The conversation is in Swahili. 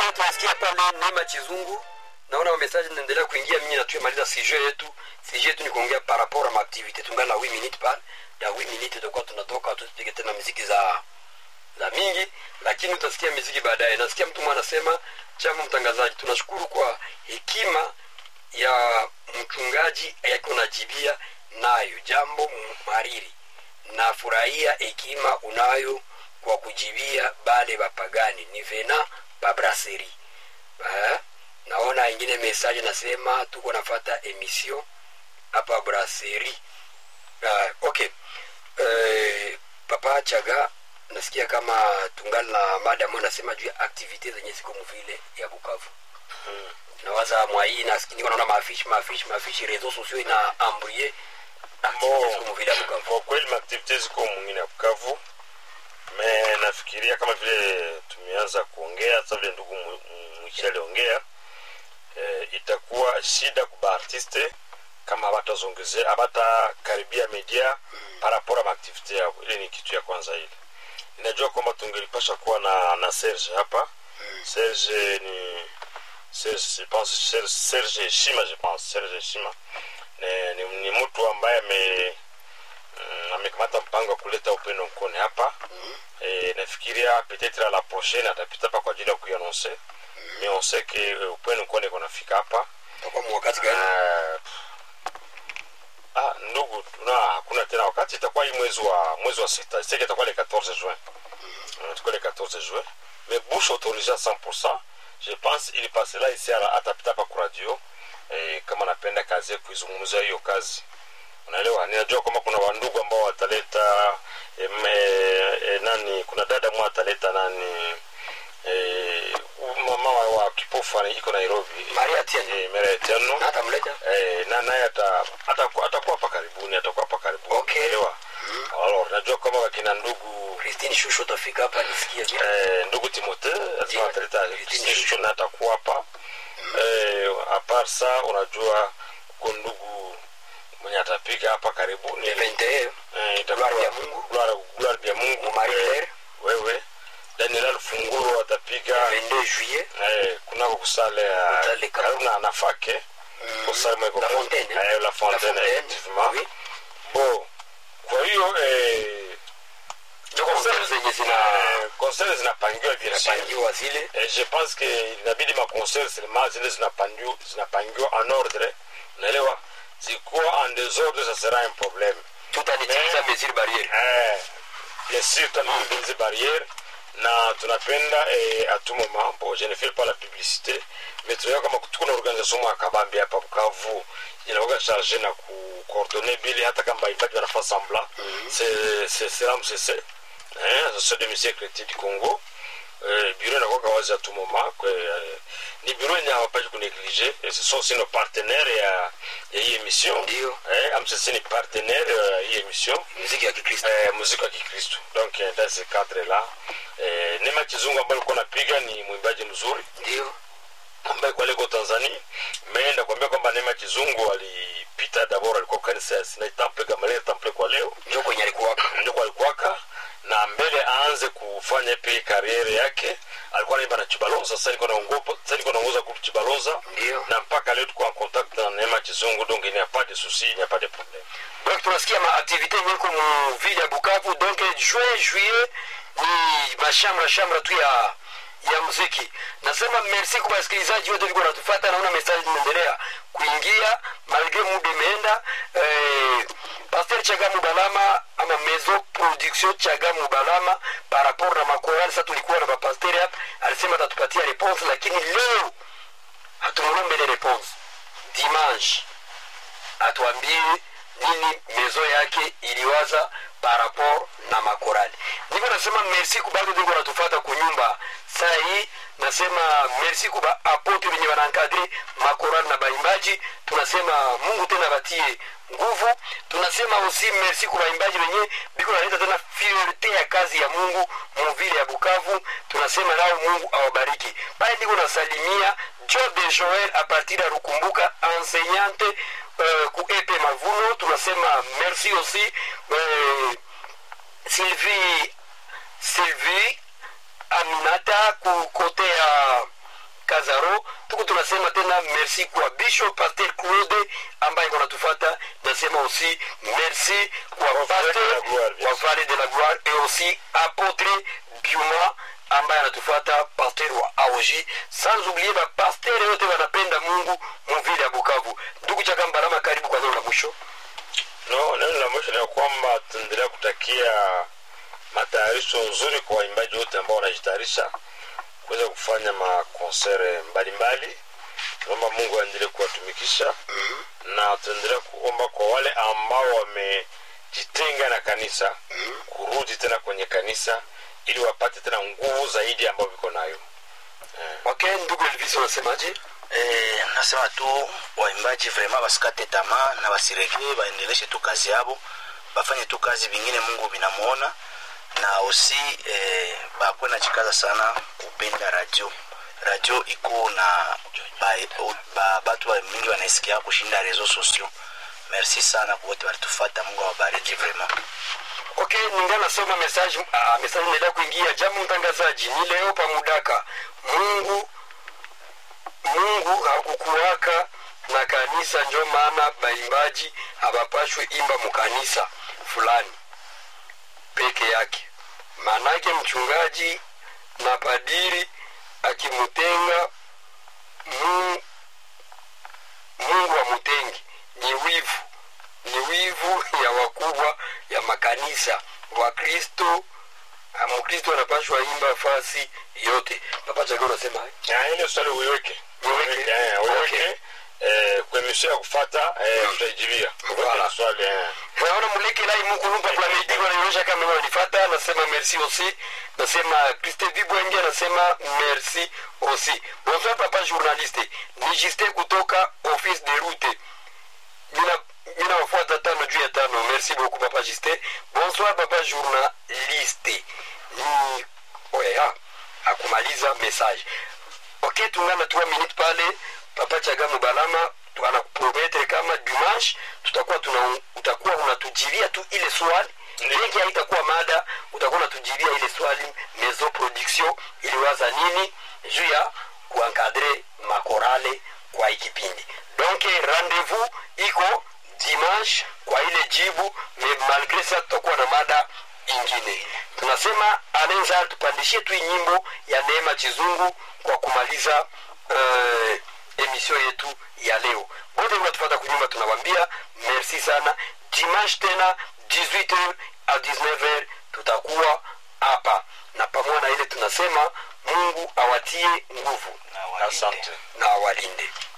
Baadaye tunasikia pale Neema Chizungu, naona message inaendelea kuingia, mimi natue maliza sujet yetu. Sujet yetu ni kuongea par rapport à ma activité, tungana 8 minutes pale ya 8 minutes tutakuwa tunatoka tupige tena muziki za za mingi, lakini utasikia muziki baadaye. Nasikia mtu mmoja anasema, chama mtangazaji, tunashukuru kwa hekima ya mchungaji yako najibia nayo jambo mhariri nafurahia hekima unayo kwa kujibia bale bapagani ni vena babraseri eh? naona ingine message nasema tuko nafata emission hapa braseri uh, okay uh, papa chaga nasikia kama tungali na mada mo nasema juu ya aktivite zenye ziko mvile ya bukavu Mm. nawaza mwai niko naona maafishi maafishi maafishi reseaux sociaux ina ambrie aktivite Bon. ziko mvile ya bukavu kwa kweli maaktivite ziko mwingine ya bukavu me nafikiria kama vile tumeanza kuongea sasa vile ndugu Mu- Mu- mwichi aliongea eh, itakuwa shida kuba artiste kama abatazongezea abatakaribia media parapora maaktivite yao ile ni kitu ya kwanza ile ninajua kwamba tungelipasha kuwa na na serge hapa serge ni serge je pense serge, serge heshima je pense serge heshima ni, ni, ni mtu ambaye ame mm, amekamata mpango wa kuleta upendo mkone hapa e, nafikiria peut-être à la prochaine atapita hapa kwa ajili ya kuiannonce mais on sait que euh, upendo mkone kunafika hapa takuwa mwakati gani Ah, ah, ndugu tuna hakuna tena wakati itakuwa hii mwezi wa mwezi wa sita sike itakuwa le 14 juin Mm, itakuwa le 14 juin mais bouche autorisée à 100% je pense il passera ici à la- atapita hapa kwa radio eh, kama napenda kazi ya kuizungumzia hiyo kazi unaelewa ninajua kwamba kuna wandugu ambao wataleta em, eh, eh, nani kuna dada mwa ataleta nani eh, mama wa, wa kipofu ana- iko nairobi Maria Atieno. eh, Maria Atieno. na atamleta Eh, na naye ata- ataku- atakuwa hapa karibuni atakuwa hapa karibuni Okay. Unaelewa? Alors, najua kama wakina ndugu Christine Shusho tafika hapa nisikie bien. eh, ndugu timote Ndio. asema ataleta Christine Shusho na atakuwa hapa eh, apart sa unajua uko ndugu mwenye atapiga hapa karibuni Le 21 Eh, itakuwa Gloire ya Mungu. Gloire- Gloire ya Mungu Marie Eh, Claire. wewe Daniel Funguro atapiga 22 juillet eh, kunako kusale ya Kusale kama- karibu na nafake kusale mweko La ku- Fontaine. eh, la fontaine La Fontaine, effectivement oui. bon kwa hiyo eh, ndio concert zenye zina eh, concert zinapangiwa bien sûr zinapangiwa zile Eh, je pense que inabidi maconcert seulement zile zinapangiwa zinapangiwa en ordre unaelewa zikuwa en désordre ça sera un problème tutanitimiza mesure barriere Eh, bien sûr tunatengeneza barrière na tunapenda eh, à tout moment bon je ne fais pas la publicité mais tunajua kama tuko na organisation mwa kabambi hapa Bukavu inakuwa charge na kucoordonner bili hata kama baibaki wanafanya semblant c'est c'est c'est MCC hein association de musique chrétien du Congo eh, bureau inakuwa wazi à tout moment kwa eh, ni bureau yenye hawapashi kuneglige et ce sont aussi nos partenaires ya ya hii émission Ndio. eh, MCC ni partenaire ya hii émission muziki ya Kikristo eh, muziki wa kikristo donc eh, dans ce cadre là eh, nema kizungu ambayo alikuwa napiga ni mwimbaji mzuri ndio ambaye kwa leko tanzania meenda kuambia kwamba nema kizungu alipita dabord alikuwa kanisa ya sinai temple gamaliel temple kwa leo ndio kwenye alikuwa ndiko alikuwaka na mbele aanze kufanya pia kariere yake alikuwa naimba na chibalonza sasa niko naongopa sasa niko naongoza groupe chibalonza Ndio. na mpaka leo tuko en contact na neema kizungu donc il n'y a pas de souci il n'y a pas de problème donc tunasikia maaktivité nyeko mu ville ya bukavu donc juin juillet ni mashamra shamra tu ya ya muziki nasema merci kwa wasikilizaji wote viko natufata naona message zinaendelea kuingia malgré muda imeenda eh, pasteur chaga mubalama ama maison production chaga mubalama par rapport na makorali sasa tulikuwa na bapasteur hapa alisema atatupatia réponse lakini leo hatumulombe réponse dimanche atuambie nini mezo yake iliwaza par rapport na makorali niko nasema merci kubatu ndiko natufata kunyumba saa hii nasema merci kuba apote wenye wanankadri makorali na baimbaji tunasema mungu tena batie nguvu tunasema aussi merci kwa baimbaji wenye biko naleta tena fierte ya kazi ya mungu muvile ya bukavu tunasema nao mungu awabariki pale ndiko nasalimia job de joel a partir ya rukumbuka enseignante uh, ku epe mavuno tunasema merci aussi uh, sylvie sylvie aminata ku kote ya lazaro tuku tunasema tena merci kwa bishop pasteur claude ambaye konatufata nasema aussi merci kwa Vallée de la pasteur Gloire, bien wa sûr. vallée de la gloire et aussi apôtre biuma ambaye anatufuata pasteur wa aoji sans oublier bapasteur yote wanapenda mungu muvile ya bukavu ndugu chakambarama karibu kwa neno la mwisho no neno la mwisho ni ya kwamba tunaendelea kutakia matayarisho nzuri kwa waimbaji wote ambao wanajitayarisha kuweza kufanya makonsere mbalimbali tunaomba mungu aendelee kuwatumikisha na tunaendelea kuomba kwa wale ambao wamejitenga na kanisa kurudi tena kwenye kanisa ili wapate tena nguvu zaidi ambayo viko nayo okay ndugu elvis unasemaje Eh, nasema tu waimbaji vraiment basikate tamaa na basiregee baendeleshe tu kazi yabo bafanye tu kazi vingine mungu vinamuona na aussi eh, bakwe na chikaza sana kupenda radio radio iko na ba, ba, batu ba mingi wanaisikia kushinda reseau sociaux merci sana kwa wote walitufata mungu awabariki vraiment okay ninga nasoma message uh, message inaendelea kuingia jambo mtangazaji ni leo pamudaka mungu mungu hakukuwaka na kanisa njo maana baimbaji habapashwe imba mukanisa fulani peke yake maanake mchungaji na padiri akimutenga Mungu, mungu amutengi ni wivu ni wivu ya wakubwa ya makanisa wakristo ah, mkristo anapashwa imba fasi yote papa chaga unasema Ah, ile swali uiweke Uiweke. Uiweke, eh, uiweke. Okay. Eh, kwa emission ya kufata eh, tutaijibia Voilà. Uweke swali eh. naona muleke lai mukulumba kwa meidi wananionyesha kama wananifata nasema merci aussi nasema Christe Vibwenge nasema merci aussi bonsoir papa journaliste ni Justin kutoka office de route mina mina wafuata tano juu ya tano merci beaucoup papa Justin bonsoir papa journaliste ni oya akumaliza message ok tungana 3 minutes pale papa chaga mubalama tu- anakuprometre kama dimanche tutakuwa tuna utakuwa unatujibia tu ile swali lengi haitakuwa mada utakuwa unatujibia ile swali maison production iliwaza nini juu ya kuankadre makorale kwa ikipindi donc rendez-vous iko dimanche kwa ile jibu me malgré ça tutakuwa na mada ingine tunasema anaweza tupandishie tu hii nyimbo ya neema chizungu kwa kumaliza uh, emission yetu ya leo bote unatufata kunyuma tunawambia merci sana dimanche tena 18h a 19h tutakuwa hapa na pamoja na ile tunasema mungu awatie nguvu Na walinde. asante na awalinde